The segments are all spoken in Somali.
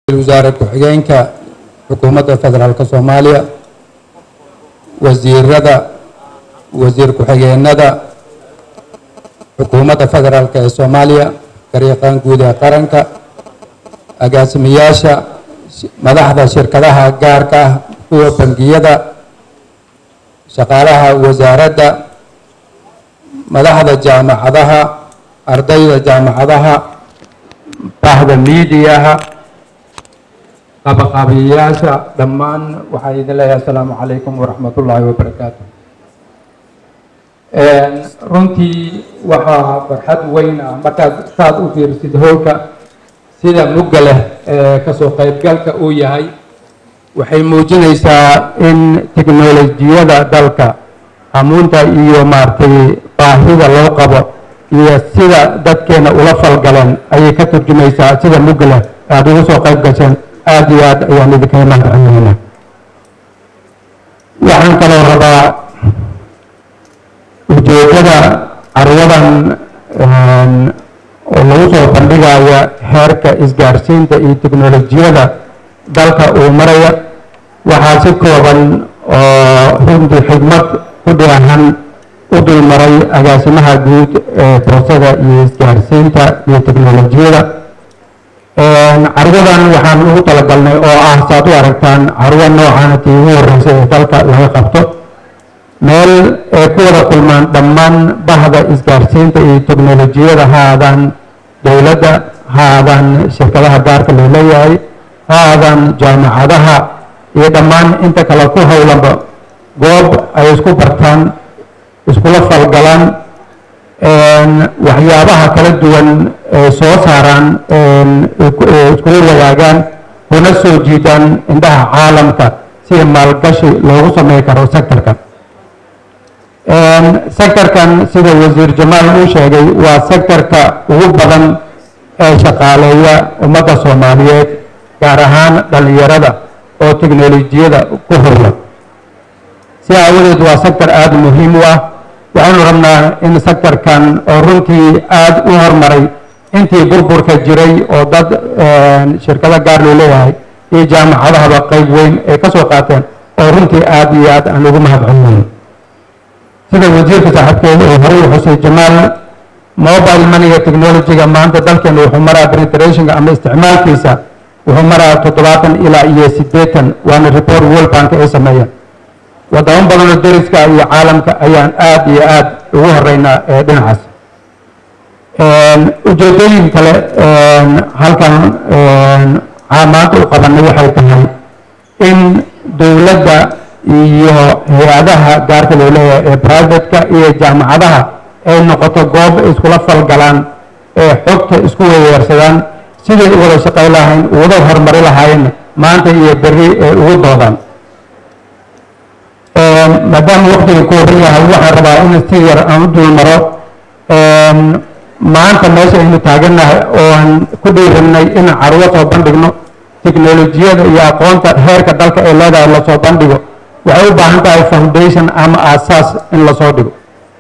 wasaare ku-xigeenka xukuumadda federaalk soomaaliya wasiirada wasiir ku-xigeenada xukuumadda federaalk ee soomaaliya garyaqaan guud ee qaranka agaasimayaasha madaxda shirkadaha gaarka ah kuwa bangiyada shaqaalaha wasaaradda madaxda jaamacadaha ardayda jaamacadaha bahda miidiyaha qabaqaabiyayaasha dhammaan waxaa idin leeyahay asalaamu calaykum waraxmat ullaahi wabarakaatu runtii waxaa farxad weyn ah markaad saad u fiirsid howlka sida mugga leh ee kasoo qaybgalka uu yahay waxay muujinaysaa in teknolojiyada dalka hamuunta iyo maaragtay baahida loo qabo iyo sida dadkeena ula falgaleen ayay ka turjumaysaa sida mugga leh aada ugu soo qayb gasheen aada iyo aad ayaan idinkaga mahadcelinayna waxaan kaloo rabaa ujeedada carwadan oo lagu soo bandhigaya heerka isgaarsiinta iyo teknolojiyada dalka uu maraya waxaa si kooban oo runtii xigmad ku dheehan u dulmaray agaasimaha guud ee boosada iyo isgaarsiinta iyo teknolojiyada carwadan waxaan ugu talagalnay oo ah saad u aragtaan carwo noocaana tii ugu horreysay ee dalka laga qabto meel ay ku wada kulmaan dhammaan bahda isgaarsiinta iyo teknolojiyada ha aadaan dowladda ha aadaan shirkadaha gaarka loo leeyahay ha aadaan jaamacadaha iyo dhammaan inta kale ku howlanba goob ay isku bartaan iskula falgalaan waxyaabaha kala duwan ee soo saaraan iskula wadaagaan kuna soo jiidaan indhaha caalamka si maalgashi loogu samey karo sectorkan sectorkan sida wasiir jamaal uu sheegay waa sectorka ugu badan ee shaqaaleeya ummadda soomaaliyeed gaar ahaan dhalinyarada oo teknolojiyada ku howla si aawadeed waa sector aada muhiim u ah waxaanu rabnaa in sectorkan oo runtii aada u horumaray intii burburka jiray oo dad shirkado gaar loo leeyahay iyo jaamacadahaba qayb weyn ay ka soo qaateen oo runtii aada iyo aad aan ugu mahadcelinayn sida wasiirka saaxiibkeeda oo horey xusay jamaal mobile moneyga technologyga maanta dalkeena wuxuu maraa penetrationka ama isticmaalkiisa wuxuu maraa toddobaatan ilaa iyo siddeetan waana report world bank ay sameeyeen wadamo badanoo dariska iyo caalamka ayaan aada iyo aada ugu horeynaa ee dhinacaas ujeedooyin kale halkan maanta u qabanay waxay tahay in dowladda iyo hay-adaha gaarka loo leeyahay ee privateka iyo jaamacadaha ay noqoto goob iskula falgalaan ee xogta isku weyeersadaan siday u wada shaqay lahayn uwada horumari lahaayeen maanta iyo berri ee ugu doodaan maadaama waktiga ku horan yahay waxaan rabaa in si yar aan u dulmaro maanta meesha aynu taagannahay oo aan ku dhiirinay in carwo soo bandhigno teknolojiyada iyo aqoonta heerka dalka ee leedahay lasoo bandhigo waxay u baahan tahay foundation ama aasaas in lasoo dhigo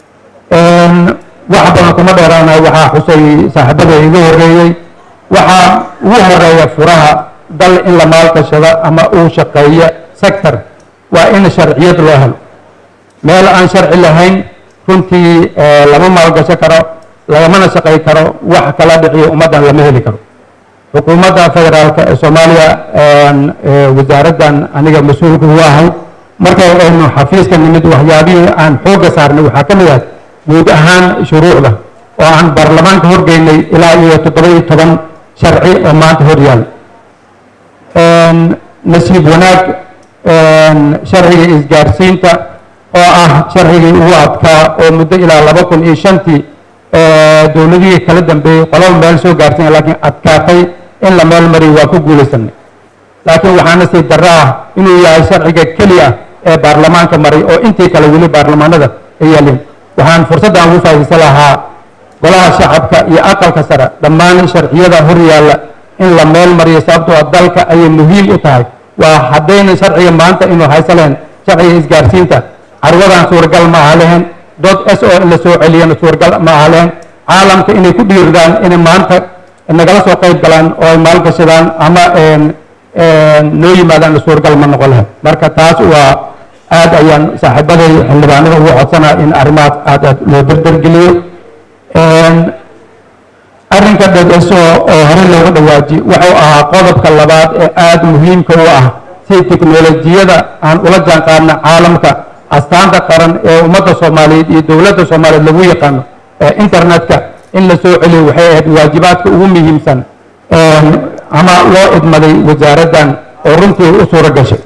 wax badan kuma dheeraanayo waxaa xusay saaxiibada iga horeeyey waxaa ugu horeeya furaha dal in la maalgashado ama uu shaqeeya sector waa in sharciyad loo helo meel aan sharci lahayn runtii lama maalgasho karo lagamana shaqay karo wax kala dhiciyo ummaddan lama heli karo xukuumadda federaalka ee soomaaliya wasaaraddan aniga mas-uulka u ahay markay aynu xafiiska nimid waxyaabihii aan xoogga saarnay waxaa ka mid ah guud ahaan shuruucda oo aan baarlamaanka horgeynay ilaa iyo toddoba iyo toban sharci oo maanta hor yaal nasiib wanaag sharciga isgaarsiinta oo ah sharcigii ugu adkaa oo muddo ilaa laba kun iyo shantii dowladihii kala dambeeyey qolaba meel soo gaarsiina laakiin adkaatay in la meel mariyo waa ku guulaysanay laakiin waxaana sii darro ah inuu yahay sharciga keli ah ee baarlamaanka maray oo intii kale weli baarlamaanada ay yaalin waxaan fursaddan ugu faa'iidaysan lahaa golaha shacabka iyo aqalka sare dhammaan sharciyada hor yaalla in la meel mariyo sababtoo ah dalka ayay muhiim u tahay waa haddayna sharciga maanta inuu haysa lahayn sharciga isgaarsiinta carwadan suuragal ma aha lahayn dod s o in la soo celiyana suuragal ma aha lahayn caalamka inay ku dhiirdaan inay maanta nagala soo qayb galaan oo ay maalgashadaan ama noo yimaadaan suurgal ma noqon lahayd marka taas waa aad ayaan saaxiibaday xildhibaanada ugu codsanaa in arrimahaas aad aad loo dardargeliyo arrinka dhedheso oo hore looga dhawaaji wuxuu ahaa qodobka labaad ee aada muhiimka u ah si teknolojiyada aan ula jaan qaadna caalamka astaanta qaran ee ummadda soomaaliyeed iyo dowladda soomaaliyeed lagu yaqaano ee internetka in la soo celiyo waxay ahayd waajibaadka ugu muhiimsan ama loo idmaday wasaaraddan oo runtii u suuro gashay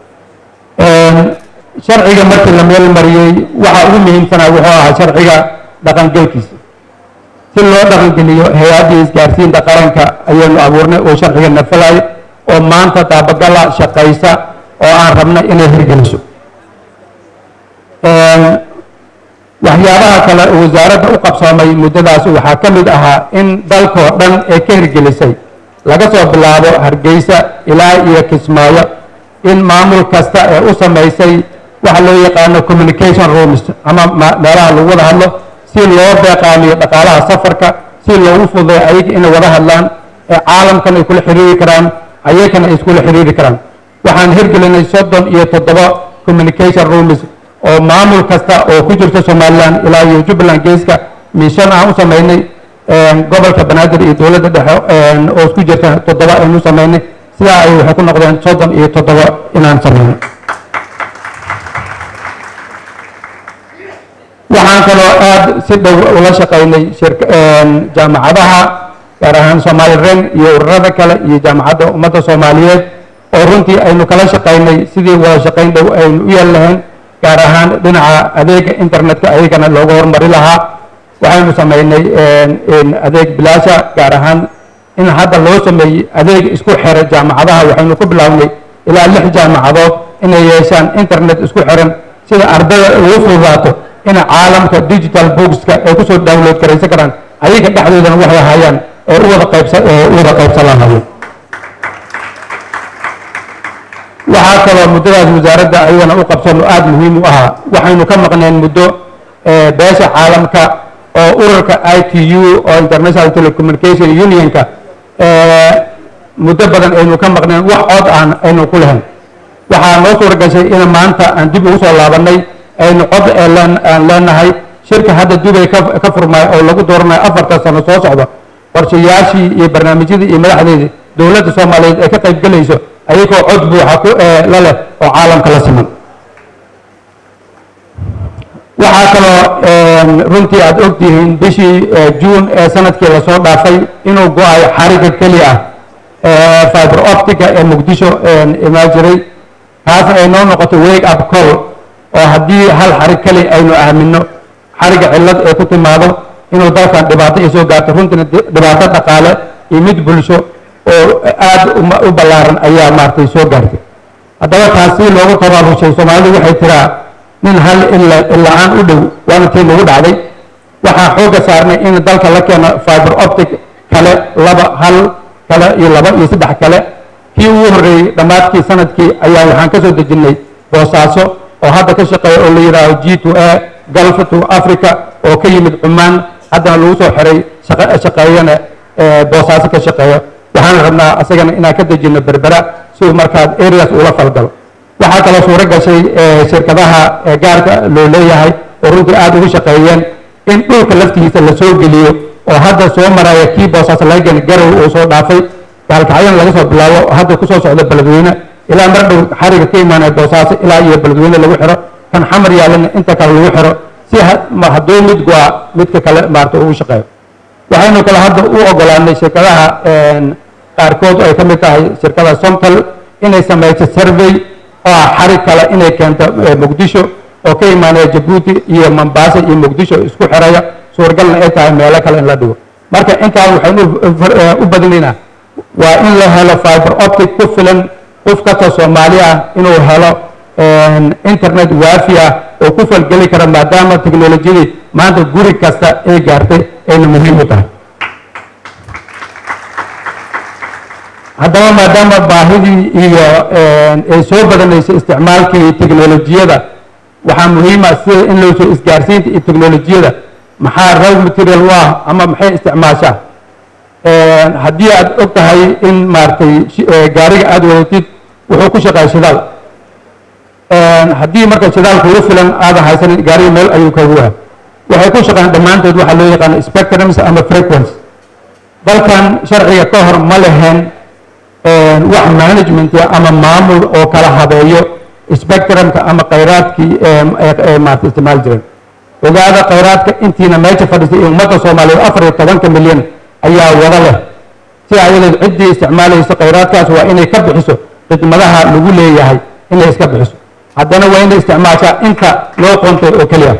sharciga markii la meel mariyey waxa ugu muhiimsanaa wuxuu ahaa sharciga dhaqangelkiisa si loo dhaqangeliyo hay-addii isgaarsiinta qaranka ayaynu abuurnay oo sharciga nafalay oo maanta daabagala shaqaysa oo aan rabna inay hirgeliso waxyaabaha kale oo wasaaradda u qabsoomay muddadaas waxaa ka mid ahaa in dalkoo dhan ee ka hirgelisay laga soo bilaabo hargeysa ilaa iyo kismaayo in maamul kasta ee u samaysay waxa loo yaqaano communication rooms ama meelaha lagu wada hadlo si loo beeqaamiyo dhaqaalaha safarka si loogu fududeeyo ayaga inay wada hadlaan ee caalamkan ay kula xiriiri karaan ayagana ay iskula xiriiri karaan waxaan hirgelinay soddon iyo toddoba communication rooms oo maamul kasta oo ku jirta somalilan ilaa iyo jubbaland geeska miishan aan u samaynay gobolka banaadir iyo dowladda dhexe oo isku jirta toddoba aynu samaynay sidaa ay waxay ku noqdeen soddon iyo toddoba inaan samaynay waxaan kaloo aada si dhow ula shaqaynay jaamacadaha gaar ahaan somali ren iyo ururada kale iyo jaamacadda ummadda soomaaliyeed oo runtii aynu kala shaqaynay sidii wada shaqayn dhow aynu u yeel lahayn gaar ahaan dhinaca adeega internetka ayagana looga hormari lahaa waxaynu samaynay adeeg bilaasha gaar ahaan in hadda loo sameeyey adeeg isku xira jaamacadaha waxaynu ku bilownay ilaa lix jaamacadood inay yeeshaan internet isku xiran sida ardada ugu fududaato in caalamka digital bookska ay kusoo download garaysan karaan ayaga dhexdoodana waxay hayaan ee u wada qaybsa u wada qaybsan lahaayeen waxaa kaloo muddadaas wasaaradda ayagana u qabsano aada muhiim u ahaa waxaynu ka maqneen muddo beesha caalamka oo ururka i t u oo international telecommunication unionka muddo badan aynu ka maqneen wax cod aan aynu ku lahayn waxaa noo suura gashay in maanta aan dib ugu soo laabanay aynu cod aan leenahay shirka hadda dubay ka furmay oo lagu dooranayo afarta sano soo socda qorshayaashii iyo barnaamijyadii iyo madaxdeedii dowladda soomaaliyeed ay ka qayb gelayso ayagoo cod buuxa ku la leh oo caalamka la siman waxaa kaloo runtii aada ogtihiin bishii juun ee sanadkii lasoo dhaafay inuu go-ayo xariga keli ah fiber optica ee muqdisho imaan jiray taas ay noo noqoto wake up call oo haddii hal xarig keli aynu aamino xariga cillad ee ku timaado inuu dalkan dhibaato ay soo gaarto runtiina dhibaato dhaqaale iyo mid bulsho oo aada u ballaaran ayaa maaragtay soo gaartay haddaba taas si loogu tabaabushay soomaalidu waxay tiraa nin hal ila-aan u dhow waana tii nagu dhacday waxaa xoogga saarnay in dalka la keeno fiber optic kale laba hal kale iyo laba iyo saddex kale kii ugu horreeyey dhammaadkii sanadkii ayaa waxaan ka soo dejinnay boosaaso oo hadda ka shaqeeya oo la yidhaaho g to a gulf to africa oo ka yimid cumaan haddana lagu soo xiray shaqeeyana boosaaso ka shaqeeya waxaan rabnaa asagana inaan ka dejino berbera si uu markaas areas ula falgalo waxaa kaloo suuro gashay shirkadaha gaarka loo leeyahay oo runtii aada ugu shaqeeyeen in dhulka laftigiisa la soo geliyo oo hadda soo maraya kii boosaaso laga geni garow uu soo dhaafay gaalkacyana laga soo bilaabo hadda kusoo socda beledweyne ilaa mar dhow xariga ka imaanaya boosaaso ilaa iyo beledweyne lagu xiro kan xamar yaalana inta kale lagu xiro si hadduu mid go-a midka kale maarata ugu shaqeeyo waxaynu kale hadda u ogolaanay shirkadaha qaarkood ay ka mid tahay shirkada somtal inay samayso survey oo ah xarig kale inay keento muqdisho oo ka imaanaya jabuuti iyo mombasa iyo muqdisho isku xiraya suuragalna ay tahay meelo kale in la dhigo marka intaan waxaynu u badinaynaa waa in la helo fiber optic ku filan qof kasta soomaali ah inuu helo internet waafi ah oo ku falgeli kara maadaama teknolojiyadii maanta guri kasta ay gaartay ayna muhiim u tahay haddaba maadaama baahidii iyo ay soo badanaysay isticmaalkii teknolojiyada waxaa muhiima sida in loo soo isgaarsiinta iyo teknolojiyada maxaa raw material u ah ama maxay isticmaashaa haddii aad og tahay in maaragtay gaariga aada wadatid wuxuu ku shaqeeya shidaal haddii marka shidaal kugu filan aadan haysanin gaariga meel ayuu kagu waha waxay ku shaqeeyaan dhammaantood waxaa loo yaqaana spectrums ama frequence dalkan sharciga ka hor ma lehen wax management ama maamul oo kala habeeyo spectrumka ama khayraadkii maarata isticmaali jireen ogaada khayraadka intiina meesha fadhisay ee ummadda soomaaliyeed afar iyo tobanka milyan ayaa wada leh si ayadeed ciddii isticmaalaysa khayraadkaas waa inay ka bixiso khidmadaha lagu leeyahay inay iska bixiso haddana waa inay isticmaashaa inta loo qontay oo keliya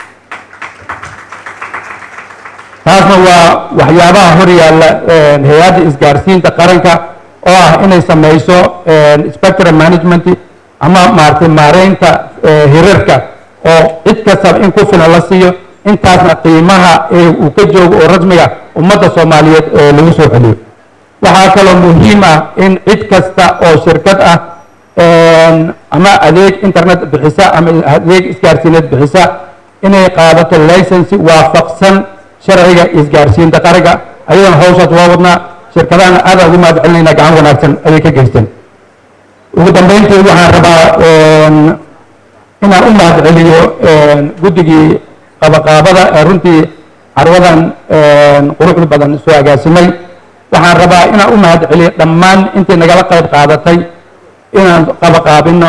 taasna waa waxyaabaha hor yaalla hay-adda isgaarsiinta qaranka oo ah inay samayso spectrum management ama maaragtay maareynta hirarka oo cid kastaba in ku filan la siiyo intaasna qiimaha ee uu ka joogo oo rasmiga ummadda soomaaliyeed lagu soo celiyo waxaa kaloo muhiim ah in cid kasta oo shirkad ah ama adeeg internet bixisa ama adeeg isgaarsiineed bixisa inay qaadato licensi waafaqsan sharciga isgaarsiinta qaranka ayadana hawshaas waa wadnaa shirkadahana aadaan ugu mahad celinayna gacan wanaagsan ayay ka geysteen ugu dambeyntii waxaan rabaa inaan u mahad celiyo guddigii qabaqaabada ee runtii carwadan quruxda badan soo agaasimay waxaan rabaa inaan u mahad celiyo dhammaan intii nagala qayb qaadatay inaan qabaqaabino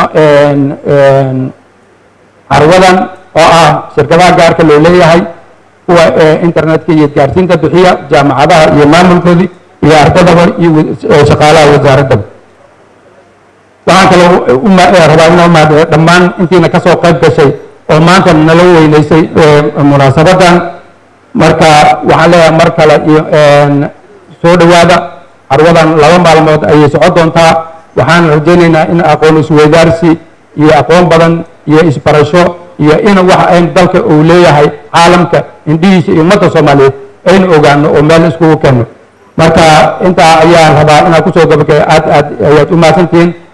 carwadan oo ah shirkadaha gaarka loo leeyahay kuwa internetka iyo isgaarsiinta bixiya jaamacadaha iyo maamulkoodii iyo ardadaba iyo shaqaalaha wasaaraddaba waxaan kaloo rabaa inaan umahad dhammaan intiina kasoo qayb gashay oo maanta nala weyneysay munaasabadan marka waxaan leeyahay mar kale iyo soo dhowaada carwadan laba maalmood ayay socon doontaa waxaan rajaynaynaa in aqoon isweydaarsi iyo aqoon badan iyo isbarasho iyo in wax ayn dalka uu leeyahay caalamka indhihiisa iyo ummadda soomaaliyeed aynu ogaano oo meel iskugu keenno marka intaa ayaan rabaa inaan kusoo gabagay aad aad ayaad u mahadsantihiin